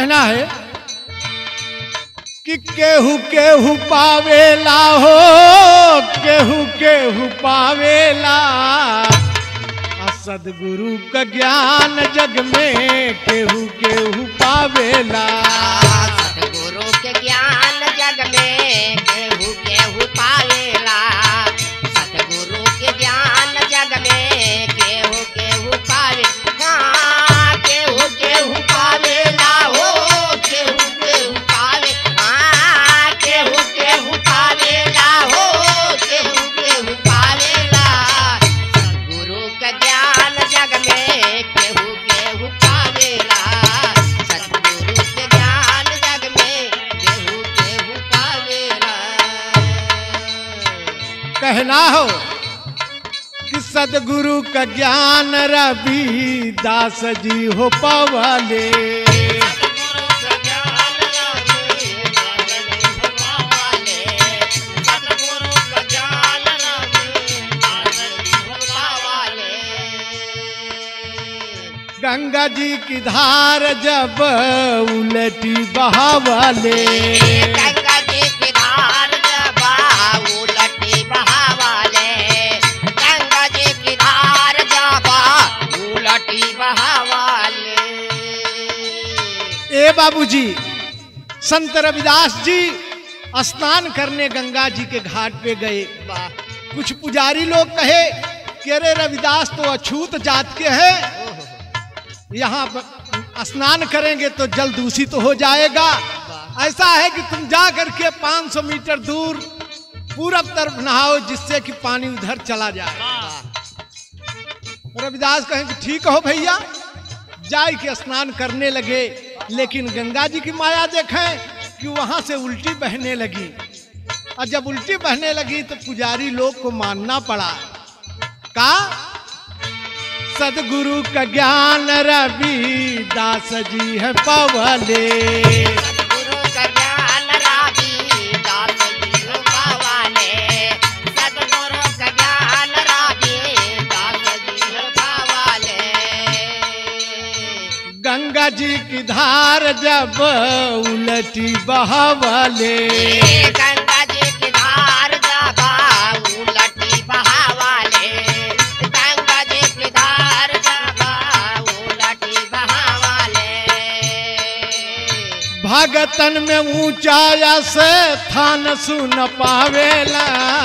कहना है कि केहू केहू पावेला हो केहू केहू पावेला आ सदगुरु का ज्ञान जग में केहू केहू पावेला सतगुरु के ज्ञान जग में केहू केहू पावेला सतगुरु के ज्ञान जग में केहू केहू पावे हाँ केहू केहू पावेला हो केहू केहू पावे हाँ केहू केहू पावेला हो केहू केहू पावेला सतगुरु के ज्ञान जग में केहू केहू पावेला सतगुरु के ज्ञान जग में केहू केहू पावेला कहना हो कि सदगुरु का ज्ञान रवि दास जी हो पवले सतगुरु का ज्ञान रवि दास जी हो पावाले। सतगुरु का ज्ञान रवि दास जी हो पावाले। गंगा जी की धार जब उलटी बहावले गंगा जी की धार जबा उलटी बहावाले गंगा जी की धार जबा उलटी बहावाले ए बाबूजी संत रविदास जी स्नान करने गंगा जी के घाट पे गए वाह कुछ पुजारी लोग कहे कि अरे रविदास तो अछूत जात के हैं ओहो यहाँ पर स्नान करेंगे तो जल दूषित हो जाएगा ऐसा है कि तुम जा करके 500 मीटर दूर पूरब तरफ नहाओ जिससे कि पानी उधर चला जाए रविदास कहें कि ठीक हो भैया जाय के स्नान करने लगे लेकिन गंगा जी की माया देखें कि वहां से उल्टी बहने लगी और जब उल्टी बहने लगी तो पुजारी लोग को मानना पड़ा का सदगुरु का ज्ञान रवि दास जी है पवले सतगुरु का ज्ञान रावी दास जी हो पावाले सतगुरु का ज्ञान रावी दास जी हो पावाले गंगा जी की धार जब उलटी बहावले गंगा जी की धार जाबा उलटी बहावाले गंगा जी की धार जाबा उलटी बहावाले भगतन में ऊंचाया से थान सुन पावेला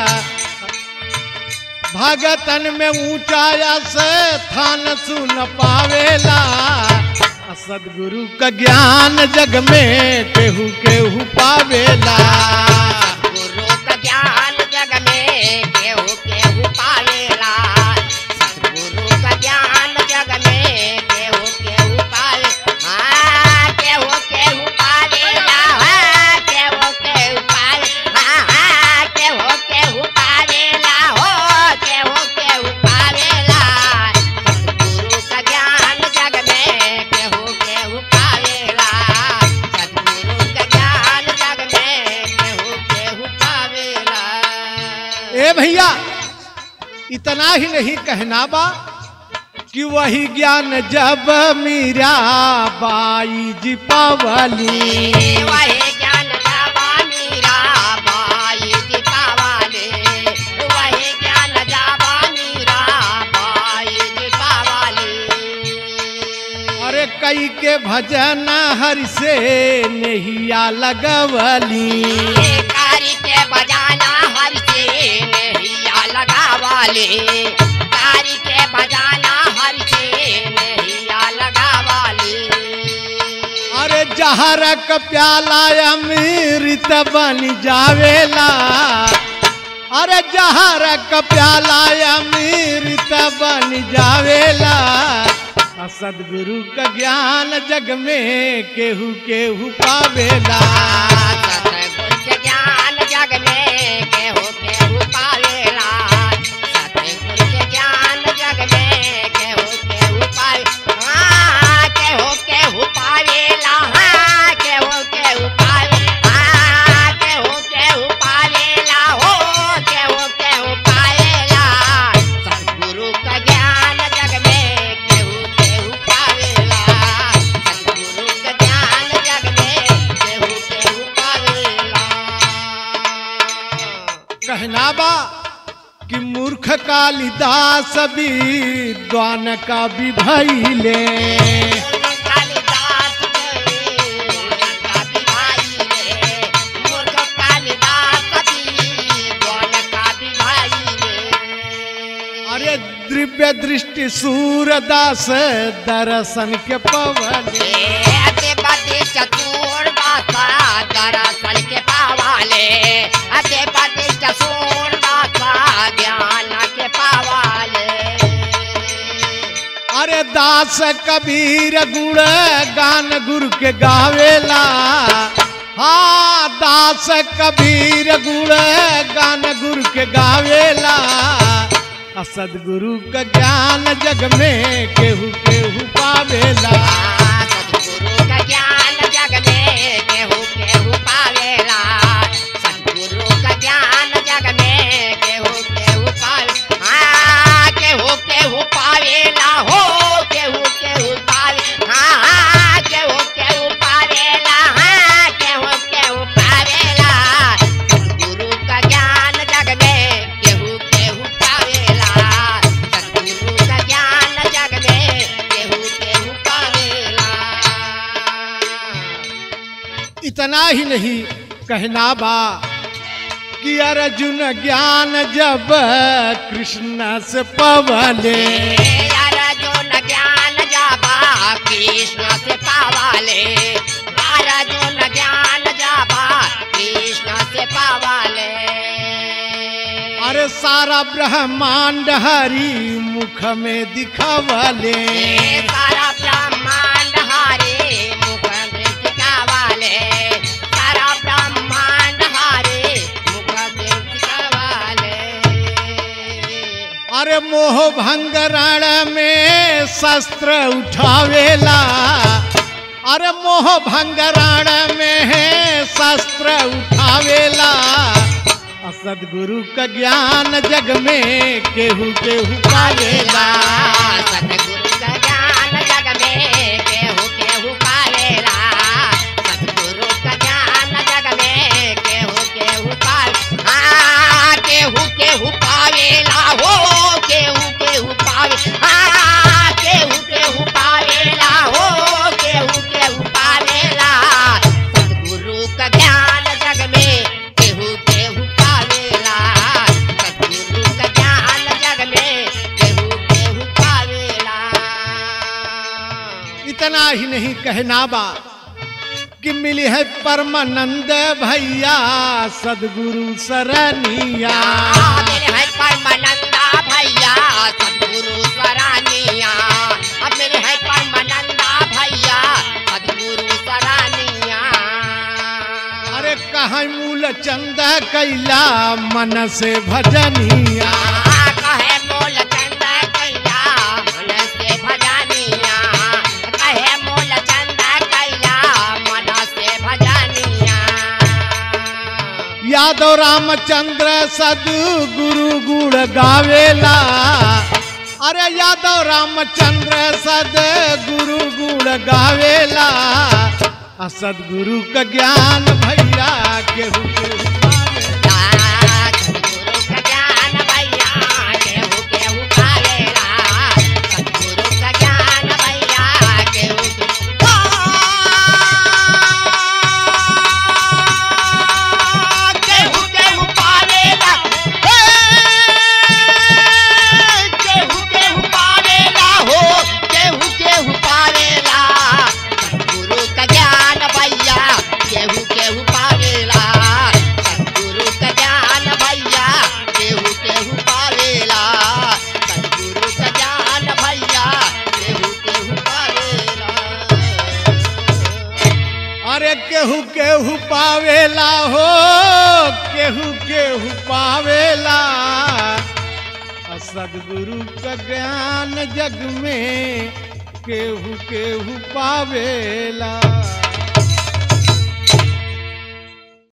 भगतन में ऊंचाया से थान सुन पावेला आ सदगुरु का ज्ञान जग में केहू केहू पावेला गुरु का ज्ञान जग में केहू केहू पावेला सतगुरु का ज्ञान जग में केहू केहू पावे हाँ केहू केहू पावेला हाँ केहू केहू पावे हाँ हाँ केहू केहू पावेला हो केहू केहू पावेला सतगुरु का ज्ञान जग में केहू केहू पावेला सतगुरु का ज्ञान जग में केहू केहू पावेला ए भैया इतना ही नहीं कहना बा कि वही ज्ञान जब मीरा बाई जी पावली वही ज्ञान जावा मीरा बाई जी पावाले वही ज्ञान जावा मीरा बाई जी पावाले अरे कई के भजन हरि से नहिया लगवली कारी के बजाना हर से नैया लगावाले कारी के बजाना हर से नैया लगावाले अरे जहरक प्याला अमृत बन जावेला अरे जहरक प्याला अमृत बन जावेला आ सदगुरु का ज्ञान जग में केहू केहू पावेला सतगुरु के ज्ञान जग में केहू केहू पावेला सतगुरु के ज्ञान जग में केहू केहू पावे हाँ केहू केहू पावेला हाँ केहू केहू पावे हाँ केहू केहू पावेला हो केहू केहू पावेला सतगुरु का ज्ञान जग में केहू केहू पावेला सतगुरु का ज्ञान जग कहना बा कि मूर्ख कालिदास भी द्वान का भी भैले कालिदास रे काफी भाई रे मूर्ख कालिदास कभी कौन काफी भाई रे अरे दिव्य दृष्टि सूरदास दर्शन के पवले अते पति चतुर बासा दरअसल के पावाले अते पति चतुर बासा ज्ञान के पावाले अरे दास कबीर गुण गान गुरु के गावेला हाँ दास कबीर गुण गान गुरु के गावेला आ सदगुरु का ज्ञान जग में केहू केहू पावेला सतगुरु का ज्ञान जग में केहू केहू पावेला सतगुरु का ज्ञान जग में केहू केहू पावे हाँ केहू केहू पावेला हो केहू केहू पावे हाँ हाँ केहू केहू पावेला हाँ केहू केहू पावेला सतगुरु का ज्ञान जग में केहू केहू पावेला सतगुरु का ज्ञान जग में केहू केहू पावेला इतना ही नहीं कहना बा कि अर्जुन ज्ञान जब कृष्ण से पवले यार जो न ज्ञान जाबा कृष्ण से पावाले यार जो न ज्ञान जाबा कृष्ण से पावाले अरे सारा ब्रह्मांड हरि मुख में दिखवले ये सारा ब्रह्मांड हारे मुख दृष्टिका वाले सारा ब्रह्मांड हारे मुख दृष्टिका वाले अरे मोह भंग रण में शस्त्र उठावेला अरे मोह भंग रण में शस्त्र उठावेला आ सदगुरु का ज्ञान जग में केहू केहू पावेला सतगुरु का ज्ञान जग में केहू केहू पावेला सतगुरु का ज्ञान जग में केहू केहू पावे हाँ केहू केहू पावेला हो केहू केहू पावे हाँ केहू केहू पावेला हो केहू केहू पावेला सतगुरु का ज्ञान जग में केहू केहू पावेला सतगुरु का ज्ञान जग में केहू केहू पावेला इतना ही नहीं कहना बा कि मिली है परमानंद भैया सदगुरु सरनिया मेरे है परमानंदा भैया सदगुरु सरानिया अब मेरे है परमानंदा भैया सदगुरु सरानिया अरे कहाँ मूल चंद कैला मन से भजनिया कहे मोल चंद कैला मन से भजानिया कहे मोल चंद कैला मन से भजानिया यादव रामचंद्र सदगुरु गुण गावेला अरे यादव रामचंद्र सदगुरु गुण गावेला आ सदगुरु का ज्ञान भैया केहू केहू पावेला। सतगुरु का ज्ञान भैया केहू केहू पावेला सतगुरु का ज्ञान भैया केहू केहू केहू पावेला केहू केहू पावेला हो केहू केहू पावेला सतगुरु का ज्ञान भैया केहू केहू पावेला सतगुरु का ज्ञान भैया केहू केहू पावेला सतगुरु का ज्ञान भैया केहू केहू पावेला अरे केहू केहू पावेला हो केहू केहू पावेला आ सदगुरु का ज्ञान जग में केहू केहू पावेला